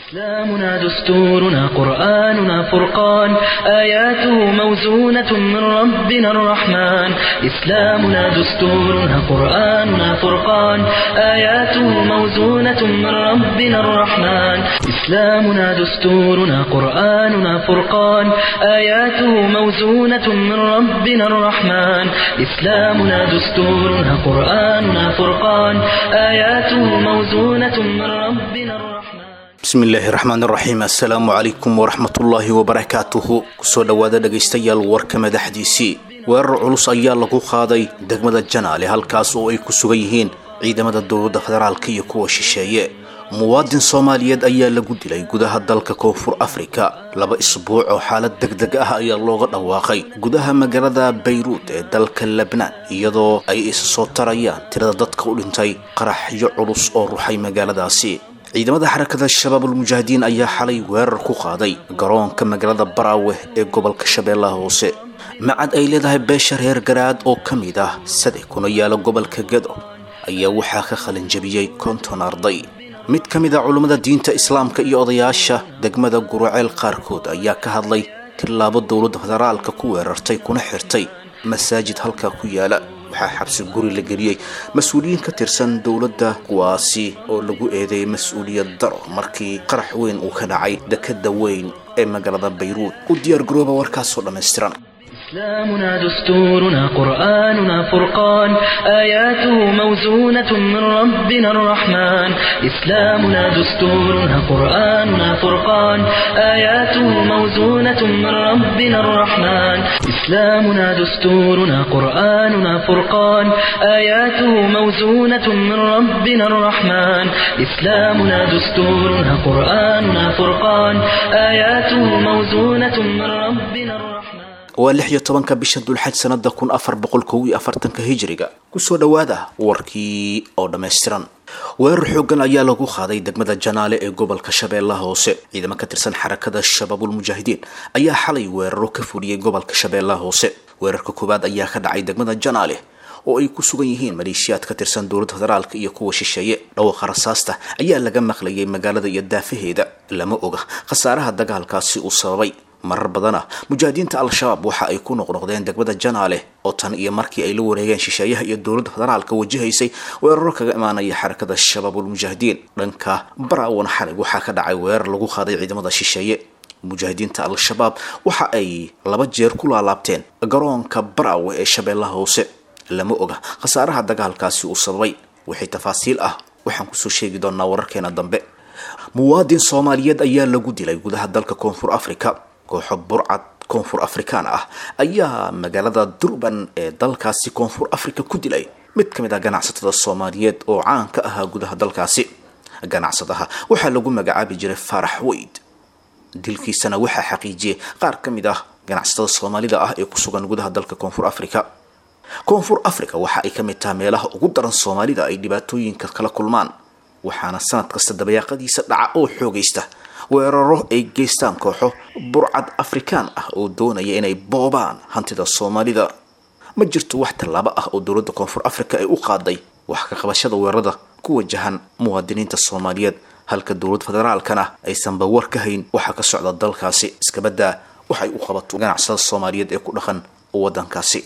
إسلامنا دستورنا قرآننا فرقان آياته موزونة من ربنا الرحمن إسلامنا دستورنا قرآننا فرقان آياته موزونة من ربنا الرحمن إسلامنا دستورنا قرآننا فرقان آياته موزونة من ربنا الرحمن إسلامنا دستورنا قرآننا فرقان آياته موزونة من ربنا الرحمن bismi illaahi raxmaan raxiim assalaamu calaykum waraxmatullaahi wabarakaatuhu kusoo dhowaada dhegaystayaal warka madaxdiisii weerar culus ayaa lagu qaaday degmada janaale halkaas oo ay ku sugan yihiin ciidamada dowladda federaalka iyo kuwa shisheeye muwaadin soomaaliyeed ayaa lagu dilay gudaha dalka koonfur afrika laba isbuuc oo xaalad deg deg ah ayaa looga dhawaaqay gudaha magaalada bayruud ee dalka lebnaan iyadoo ay isa soo tarayaan tirada dadka u dhintay qaraxyo culus oo ruxay magaaladaasi ciidamada xarakada shabaabulmujaahidiin ayaa xalay weerar ku qaaday garoonka magaalada baraawe ee gobolka shabeellaha hoose macad ay leedahay beesha reer garaad oo ka mid ah sade kuna yaala gobolka gado ayaa waxaa ka qalinjabiyey konton arday mid ka mid a culummada diinta islaamka iyo odayaasha degmada guruceel qaarkood ayaa ka hadlay tillaabo dowladda federaalka ku weerartay kuna xirtay masaajid halkaa ku yaala waxaa xabsi guri la geliyey mas-uuliyiin ka tirsan dowladda kuwaasi oo lagu eedeeyay mas-uuliyad daro markii qarax weyn uu ka dhacay dekada weyn ee magaalada bayruud u diyaargarooba warkaasoo dhammaystiran إسلامنا دستورنا قرآننا فرقان آياته موزونة من ربنا الرحمن إسلامنا دستورنا قرآننا فرقان آياته موزونة من ربنا الرحمن إسلامنا دستورنا قرآننا فرقان آياته موزونة من ربنا الرحمن إسلامنا دستورنا قرآننا فرقان آياته موزونة من ربنا الرحمن waa lix iyo tobanka bisha dulxaj sanada kun afar boqol kow iyo afartanka hijiriga kusoo dhowaada warkii oo dhammaystiran weerar xoogan ayaa lagu qaaday degmada janaale ee gobolka shabeellaha hoose ciidamo ka tirsan xarakada shabaabulmujaahidiin ayaa xalay weeraro ka fuliyey gobolka shabeellaha hoose weerarka koowaad ayaa ka dhacay degmada janaale oo ay ku sugan yihiin maleeshiyaad ka tirsan dowladda federaalka iyo kuwa shisheeye dhawaqa rasaasta ayaa laga maqlayay magaalada iyo daafaheeda lama oga khasaaraha dagaalkaasi uu sababay marar badana mujaahidiinta al-shabaab waxa ay ku noqnoqdeen degmada janaale oo tan iyo markii ay la wareegeen shisheeyaha iyo dowladda federaalka wajahaysay weeraro kaga imaanaya xarakada shabaabulmujaahidiin dhanka baraawan xalig waxaa ka dhacay weerar lagu qaaday ciidamada shisheeye mujaahidiinta al-shabaab waxa ay laba jeer ku laalaabteen garoonka baraawe ee shabeellaha hoose lama oga khasaaraha dagaalkaasi uu sababay wixii tafaasiil ah waxaan kusoo sheegi doonaa wararkeena dambe muwaadin soomaaliyeed ayaa lagu dilay gudaha dalka koonfur africa kooxo burcad koonfur afrikaan ah ayaa magaalada durban ee dalkaasi koonfur africa ku dilay mid ka mid ah ganacsatada soomaaliyeed oo caan ka ahaa gudaha dalkaasi ganacsadaha waxaa lagu magacaabi jiray faarax weyd dilkiisana waxaa xaqiijiyey qaar ka mid ah ganacsatada soomaalida ah ee ku sugan gudaha dalka koonfur africa koonfur africa waxa ay ka mid tahay meelaha ugu daran soomaalida ay dhibaatooyinka kala kulmaan waxaana sanad kasta dabayaaqadiisa dhaca oo xoogaysta weeraro ay geystaan kooxo burcad afrikaan ah oo doonaya inay boobaan hantida soomaalida ma jirto wax tallaabo ah oo dowladda koonfur africa ay u qaaday wax ka qabashada weerarada ku wajahan muwaadiniinta soomaaliyeed halka dowladda federaalkana aysanba war ka hayn waxaa ka socda dalkaasi iskabadaa waxay u qabato ganacsada soomaaliyeed ee ku dhaqan waddankaasi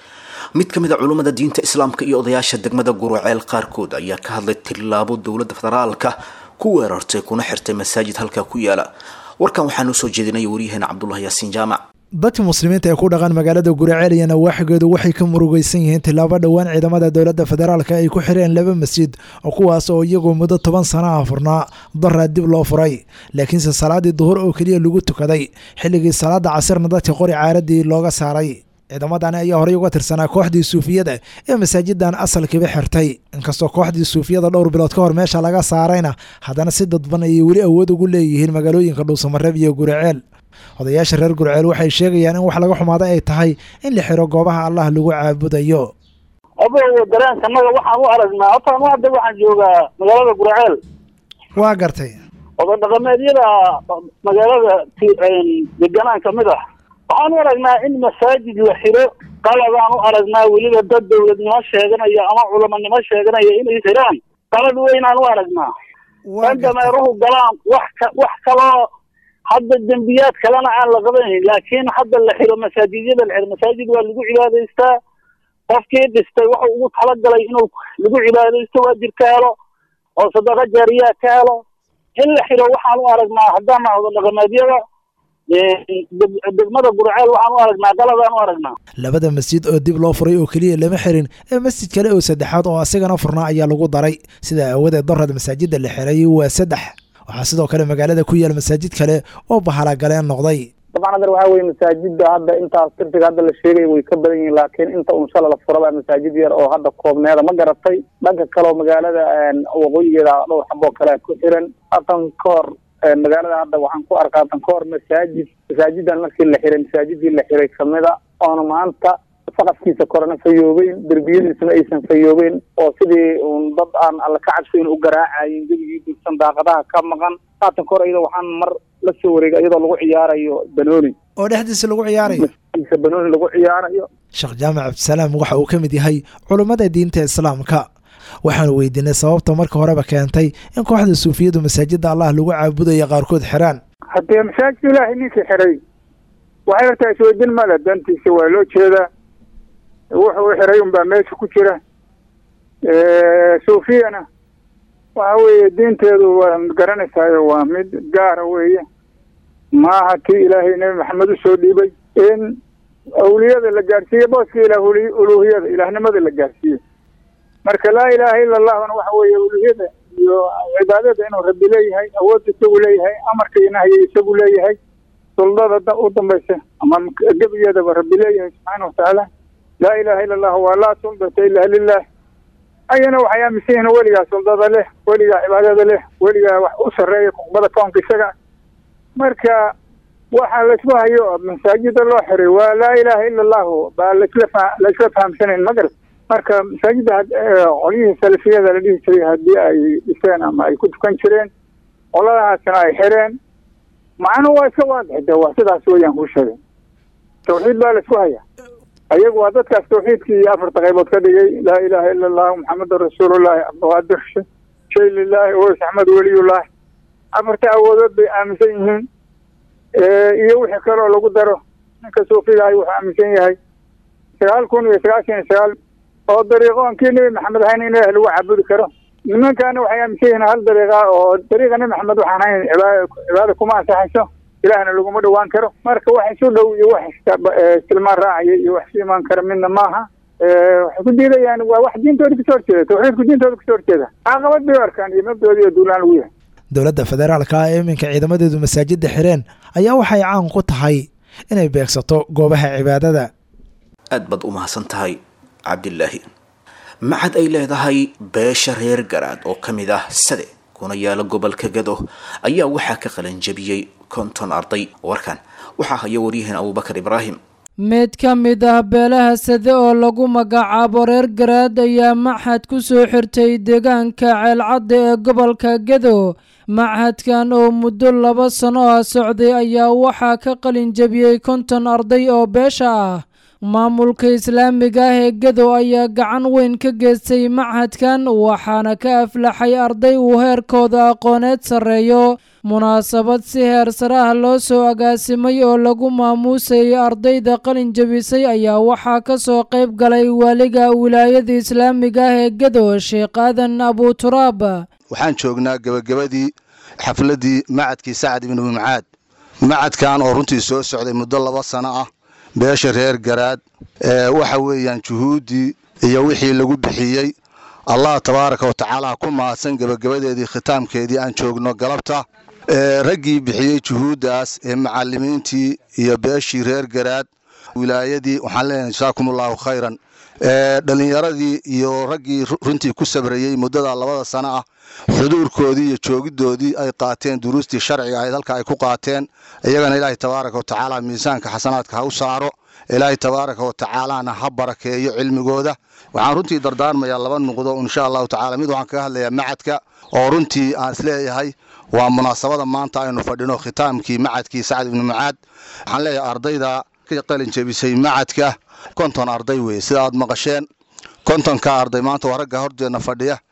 mid ka mid a culummada diinta islaamka iyo odayaasha degmada guruceel qaarkood ayaa ka hadlay tillaabo dowladda federaalka ku weerartay kuna xirtay masaajid halkaa ku yaala warkan waxaanuu soo jeedinaya waryaheena cabdulahi yaasiin jaamac dadka muslimiinta ee ku dhaqan magaalada guraceel iyo nawaaxigeedu waxay ka murugaysan yihiin tillaabo dhowaan ciidamada dowladda federaalka ay ku xireen laba masjid oo kuwaas oo iyagoo muddo toban sana ah furnaa daraa dib loo furay laakiinse salaadii duhur oo keliya lagu tukaday xilligii salaada casirna dadka qori caaradii looga saaray ciidamadani ayaa horey uga tirsanaa kooxdii suufiyada ee masaajidan asalkiiba xirtay inkastoo kooxdii suufiyada dhowr bilood ka hor meesha laga saarayna haddana si dadban ayay weli awood ugu leeyihiin magaalooyinka dhuusamareeb iyo guriceel odayaasha reer gurceel waxay sheegayaan in wax laga xumaaday ay tahay in la xiro goobaha allah lagu caabudayo adow dareenkanaga waxaan u aragnaa hortaan hadda waxaan joogaa magaalada gurceel waa gartay oday dhaqameedyada magaalada deganaan kamid ah waxaan u aragnaa in masaajid la xiro qaladaan u aragnaa weliba dad dawladnimo sheeganaya ama culamanimo sheeganaya inay xiraan qalad weynaan u aragnaa waa in dameeruhu galaan wax ka wax kaloo hadda dembiyaad kalena aan la qabanaynin laakiin hadda la xiro masaajidyada la xiro masaajid waa lagu cibaadaystaa qofkii dhistay wuxuu ugu talagalay inuu lagu cibaadaysto waajib ka helo oo sadaqa jaariyaa ka helo in la xiro waxaan u aragnaa haddaan nahdo dhaqameedyada deg- degmada gurceel waxaan u aragnaa galadaan u aragnaa labada masjid oo dib loo furay oo keliya lama xirin ee masjid kale oo saddexaad oo asigana furnaa ayaa lagu daray sidaa aawadeed darad masaajida la xiray waa saddex waxaa sidoo kale magaalada ku yaal masaajid kale oo bahalagaleen noqday dabcan hadda waxaa weye masaajida hadda intaas tirtiga hadda la sheegay way ka badan yihiin laakiin inta un shala la furaba masaajid yar oo hadda koobneeda ma garatay dhanka kale oo magaalada waqooyigeeda dhowr xaboo kale ku xiran hatan ka hor magaalada hadda waxaan ku arkaa hatan ka hor masaajid masaajidan markii la xiray masaajidii la xiray kamida oona maanta saqafkiisa korena fayoobeyn derbiyadiisuna aysan fayoobeyn oo sidii un dad aan alla ka cabsayn u garaacayin gebigii dursan daaqadaha ka maqan haatan ka hor iyada waxaan mar la soo wareegay iyadoo lagu ciyaarayo banooni oo dhexdiisa lagu ciyaarayo masaajidka banooni lagu ciyaarayo sheekh jaamac cabdisalaam waxa uu ka mid yahay culummada diinta islaamka waxaanu weydiinay sababta marka horeba keentay in kooxda suufiyadu masaajida allah lagu caabudaya qaarkood xiraan haddee masaajidka ilaahay ninkii xiray waxay hortaa isweydin male dantiisa waa loo jeedaa wuxuu xiray unbaa meesha ku jira suufiyana waxa weeye diinteedu waa garanaysaayo waa mid gaara weeye maaha tii ilaahay nebi maxamed usoo dhiibay in awliyada la gaarsiiye booska ilah uluhiyada ilaahnimada la gaarsiiye marka laa ilaaha ila allahna waxa weeye uluhiyada iyo cibaadada inuu rabbi leeyahay awoodda isagu leeyahay amarka iyo nahyiga isagu leeyahay suldada u dambaysa ama gebigeedaba rabbi leeyahay subxaana watacaala laa ilaha ila allah waa laa suldata ila lilah ayana waxay aaminsan yihiin weligaa suldada leh weligaa cibaadada leh weligaa wax u sarreeya kuqbada koonka isaga marka waxa laysku hayo masaajida loo xiray waa laa ilaha ila allahu baa lasla laisla fahamsanayn ma garat marka masaajidda qolyihii salafiyada la dhihi jiray haddii ay dhiseen ama ay ku tukan jireen qoladahaasna ay xireen macnuhu waa iska waadix de waa sidaas weeyaan kuu sheegay tawxiid baa laisku hayaa ayagu waa dadkaas tawxiidkii iyo afarta qaybood ka dhigay laa ilaha ila allahu maxamedun rasuulullahi cabdiqaadir shay lilahi oys axmed weliyullahi afarta awoodood bay aaminsan yihiin iyo wixii kaloo lagu daro ninka suufigahay wuxuu aaminsan yahay sagaal kun iyo sagaashan iyo sagaal oo dariiqoonkii nebi maxamed ahayn in ilaah lagu caabudi karo nimankaana waxay aaminsan yihiin hal dariiqa oo dariiqa nebi maxamed waxaan hayn cibaada cibaada kuma ansaxayso ilaahna laguma dhawaan karo marka wax isu dhow iyo wax istilmaan raacaya iyo wax isu imaan kara midna maaha waxay ku diidayaan waa wax diintooda kasoo horjeeda tawxiidku diintooda kasoo horjeeda caqabad bay u arkaan iyo mabdooda iyo duulaan lagu yahay dowladda federaalka ah ee iminka ciidamadeedu masaajida xireen ayaa waxay caan ku tahay inay beegsato goobaha cibaadada aad baad u mahadsan tahay cabdilaahi maxad ay leedahay beesha reer garaad oo ka mid ah sade kuna yaala gobolka gado ayaa waxaa ka qalanjabiyey konton arday warkan waxaa haya waryahan abuubakar ibraahim mid ka mid ah beelaha sade oo lagu magacaabo reer garaad ayaa maxad ku soo xirtay deegaanka ceelcadda ee gobolka gado machadkan oo muddo laba sano ah socday ayaa waxaa ka qalin jabiyey konton arday oo beesha ah maamulka islaamiga ah ee gado ayaa gacan weyn ka geystay machadkan waxaana ka aflaxay arday uu heerkooda aqooneed sarreeyo munaasabad si heer saraha loo soo agaasimay oo lagu maamuusayay ardayda qalin jabisay ayaa waxaa ka soo qayb galay waaliga wilaayada islaamiga ah ee gado sheekh aadan abuturaab waxaan joognaa gebagabadii xafladdii macadkii sacad ibnu mumcaad macadkan oo runtii soo socday muddo laba sano ah beesha reer garaad waxa weeyaan juhuuddii iyo wixii lagu bixiyey allah tabaaraka wa tacaala ku mahadsan gebagabadeedii khitaamkeedii aan joogno galabta raggii bixiyey juhuuddaas ee macallimiintii iyo beeshii reer garaad wilaayadii waxaan leenahay jasaakum allahu khayran dhallinyaradii iyo raggii runtii ku sabrayey muddada labada sano ah xuduurkoodii iyo joogiddoodii ay qaateen duruustii sharciga ahayd halka ay ku qaateen iyagana ilaahay tabaaraka wa tacaala miisaanka xasanaadka ha u saaro ilaahay tabaaraka wa tacaalana ha barakeeyo cilmigooda waxaan runtii dardaarmayaa laba nuqdo insha allahu tacala mid waxaan kaga hadlayaa macadka oo runtii aan isleeyahay waa munaasabada maanta aynu fadhino khitaamkii macadkii sacad ibnu mucaad waxaan leeyahay ardayda ka qalin jebisay macadka konton arday weeye sida aad maqasheen kontonka arday maanta waa ragga horteedna fadhiya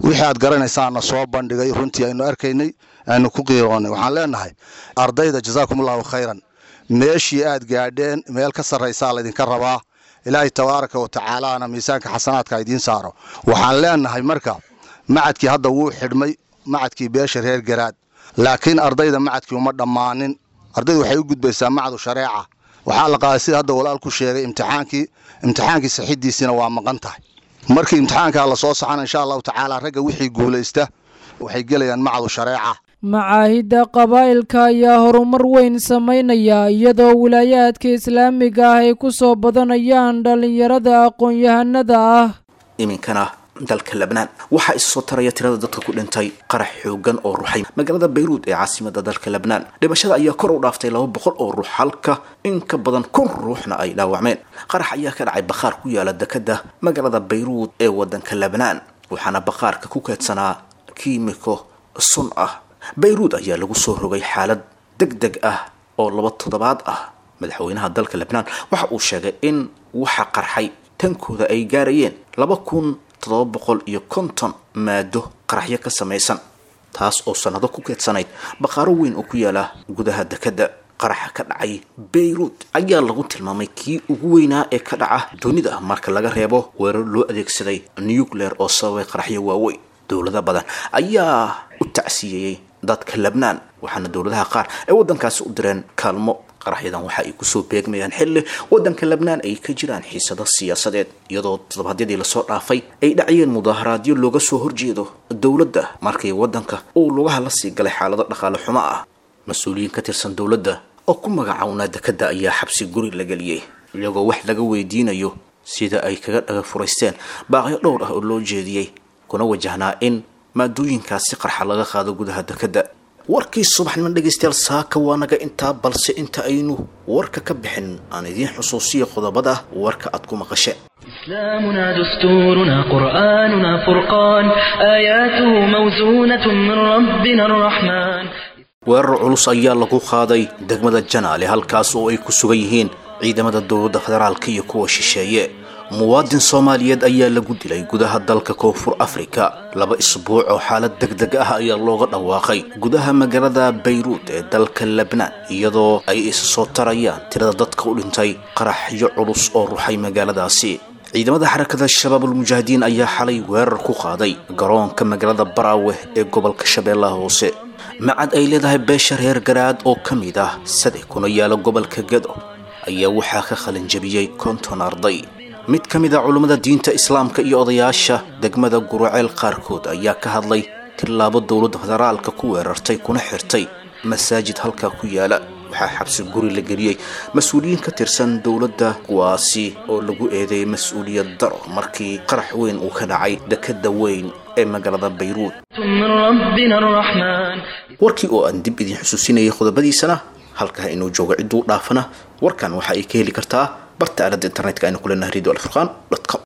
wixii aad garanaysaana soo bandhigay runtii aynu arkaynay aynu ku qiiroonnay waxaan leenahay ardayda jasaakumullahu khayran meeshii aad gaadheen meel ka sarraysaa laydinka rabaa ilaahay tabaaraka wa tacaalaana miisaanka xasanaadka idiin saaro waxaan leenahay marka macadkii hadda wuu xidhmay macadkii beesha reer garaad laakiin ardayda macadkii uma dhammaanin ardaydu waxay u gudbaysaa macadu shareeca waxaa la qaaday sida hadda walaal ku sheegay imtixaankii imtixaankii saxidiisiina waa maqan tahay markii imtixaankaa la soo saxana insha allahu tacaala ragga wixii guulaysta waxay gelayaan macadu shareeca macaahidda qabaa'ilka ayaa horumar weyn samaynaya iyadoo wilaayaadka islaamiga ah ay ku soo badanayaan dhallinyarada aqoon-yahanada ah iminkana dalka labnaan waxaa isa soo taraya tirada dadka ku dhintay qarax xoogan oo ruxay magaalada bayruud ee caasimada dalka labnaan dhimashada ayaa kor u dhaaftay laba boqol oo ruux halka in ka badan kun ruuxna ay dhaawacmeen qarax ayaa ka dhacay bakhaar ku yaala dekada magaalada bayruud ee wadanka labnaan waxaana bakhaarka ku keedsanaa kiimiko sun ah bayruud ayaa lagu soo rogay xaalad deg deg ah oo laba toddobaad ah madaxweynaha dalka lebnaan waxa uu sheegay in waxa qarxay tankooda ay gaarayeen laba kun toddoba boqol iyo konton maado qaraxyo ka samaysan taas oo sannado ku keedsanayd bakhaaro weyn oo ku yaala gudaha dekadda qaraxa ka dhacay bayruud ayaa lagu tilmaamay kii ugu weynaa ee ka dhaca dunida marka laga reebo weerar loo adeegsaday nucleer oo sababay qaraxyo waaweyn dowlado badan ayaa u tacsiyeeyey dadka lebnaan waxaana dowladaha qaar ay waddankaasi u direen kaalmo qaraxyadan waxa ay kusoo beegmayaan xilli waddanka lebnaan ay ka jiraan xiisado siyaasadeed iyadoo toddobaadyadii lasoo dhaafay ay dhacayeen mudaaharaadyo looga soo horjeedo dowladda markii waddanka uu lugaha la sii galay xaalado dhaqaale xumo ah mas-uuliyiin ka tirsan dowladda oo ku magacawnaa dekadda ayaa xabsi guri la geliyey iyagoo wax laga weydiinayo sida ay kaga dhaga furaysteen baaqyo dhowr ah oo loo jeediyey kuna wajahnaa in maadooyinkaasi qarxa laga qaado gudaha dekadda warkii subaxnimo dhegaystayaal saaka waa naga intaa balse inta aynu warka ka bixin aan idiin xusuusiya qodobada warka aad ku maqasheen إسلامنا دستورنا قرآننا فرقان آياته موزونة من ربنا الرحمن weerar culus ayaa lagu qaaday degmada janaale halkaas oo ay ku sugan yihiin ciidamada dowladda federaalka iyo kuwa shisheeye muwaadin soomaaliyeed ayaa lagu dilay gudaha dalka koonfur afrika laba isbuuc oo xaalad deg deg ah ayaa looga dhawaaqay gudaha magaalada bayruud ee dalka lebnaan iyadoo ay isa soo tarayaan tirada dadka u dhintay qaraxyo culus oo ruxay magaaladaasi ciidamada xarakada shabaabul mujaahidiin ayaa xalay weerar ku qaaday garoonka magaalada baraawe ee gobolka shabeellaha hoose macad ay leedahay beesha reer garaad oo ka mid ah sade kuna yaala gobolka gedo ayaa waxaa ka qalinjabiyey konton arday mid ka mid a culummada diinta islaamka iyo odayaasha degmada guraceel qaarkood ayaa ka hadlay tillaabo dowladda federaalka ku weerartay kuna xirtay masaajid halkaa ku yaala waxaa xabsi guri la geliyey mas-uuliyiin ka tirsan dowladda kuwaasi oo lagu eedeeyay mas-uuliyad daro markii qarax weyn uu ka dhacay dekadda weyn ee magaalada bayruud من ربنا الرحمن warkii oo aan dib idiin xusuusinayay qodobadiisana halkaa inuu joogo cidduu dhaafana warkan waxa ay ka heli kartaa barta aaladda internetka aynu ku leenahay radio alfurqan com